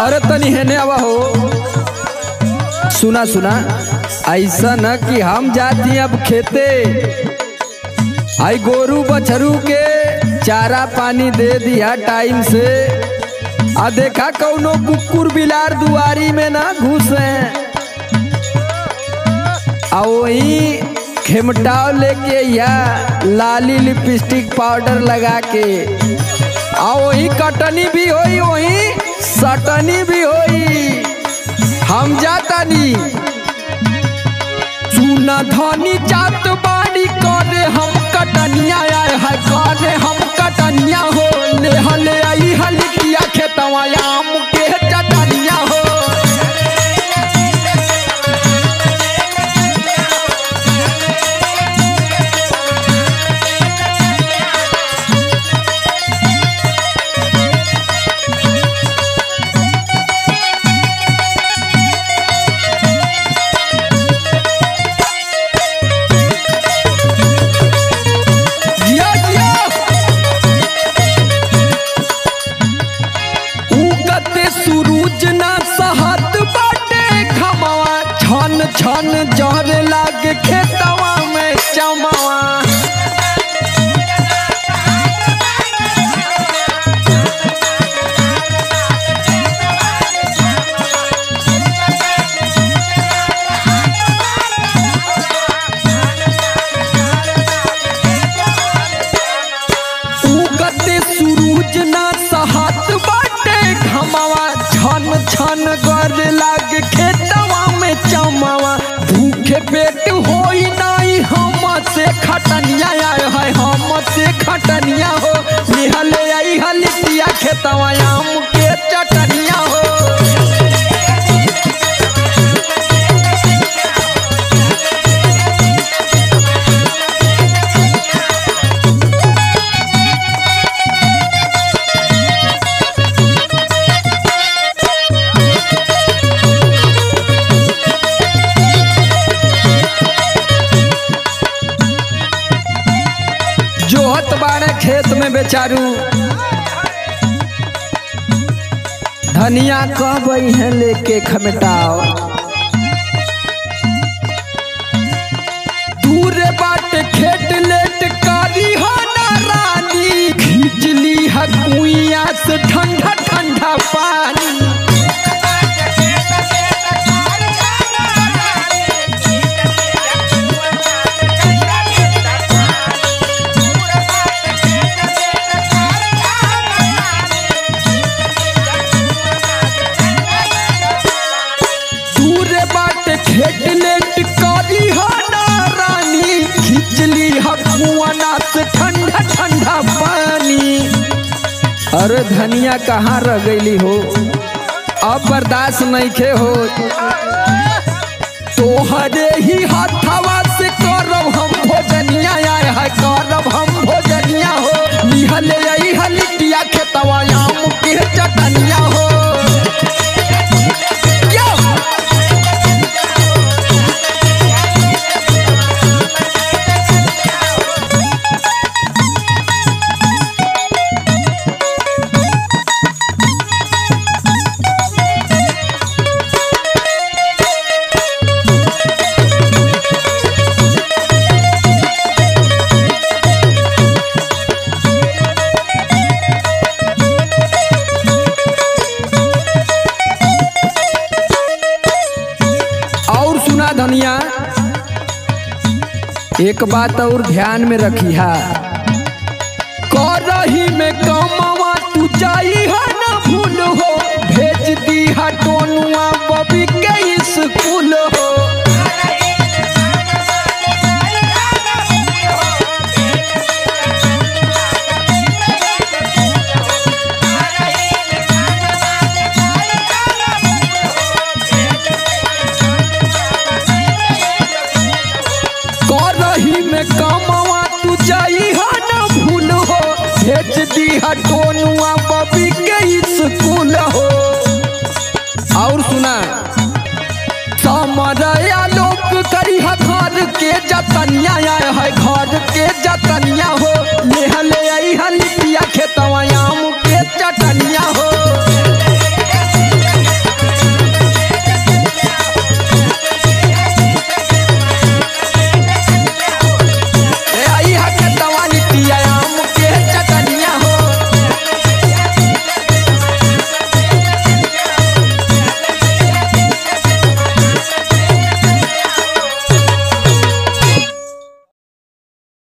अरे तनी हेने आवा हो सुना सुना ऐसा न कि हम जाती अब खेते आई गोरू बछरू के चारा पानी दे दिया टाइम से आ देखा कौनो कुकुर बिलार दुआरी में ना घुसे आ वही खेमटाव लेके या लाली लिपस्टिक पाउडर लगा के आ वही कटनी भी होई वही सटनी भी होई हम जातानी चूना धनी जात बाड़ी करे हम कटनिया आए है करे हम कटनिया हो ले हले आई हलिया खेतवा आम के चटनिया हो जिया जिया उगते सूरज ना सहत बाटे खमावा छन छन जहर लागे खेतवा में चमावा उगते सूरज ना सहत बाटे घमावा छन छन गर लागे खेतवा में चमावा भूखे पेट होई नाई हम से खटनिया आए है हम से खटनिया हो निहले आई हलिया खेतवा आम के चटनिया हो जोहत बाड़े खेत में बेचारू धनिया कह है लेके खमटाओ दूर बाट खेत लेट कारी हो ना रानी खींचली है कुइया से ठंडा ठंडा पानी दूर बाट खेत लेट कारी हो ना रानी खिचली हकुआना से ठंडा ठंडा पानी अरे धनिया कहाँ रह गईली हो अब बर्दाश्त नहीं खे हो तोहरे ही हथवा से करब हम भोजनिया आए है करब हम भोजनिया हो निहले आई हलिया खेतवा आम के चटनिया हो यो! और सुना धनिया एक बात और ध्यान में रखी है करही में कमावा तू जाई है ना भूल हो भेज दी है टोनुआ बबी के स्कूल हो करही में कमावा तू जाई है ना भूल हो भेज दी है टोनुआ बबी के स्कूल हो और सुना समरया लोक करी है घर के जतनिया आए है घर के जतनिया हो ले हले आई हलिया खेतवा आम के चटनिया हो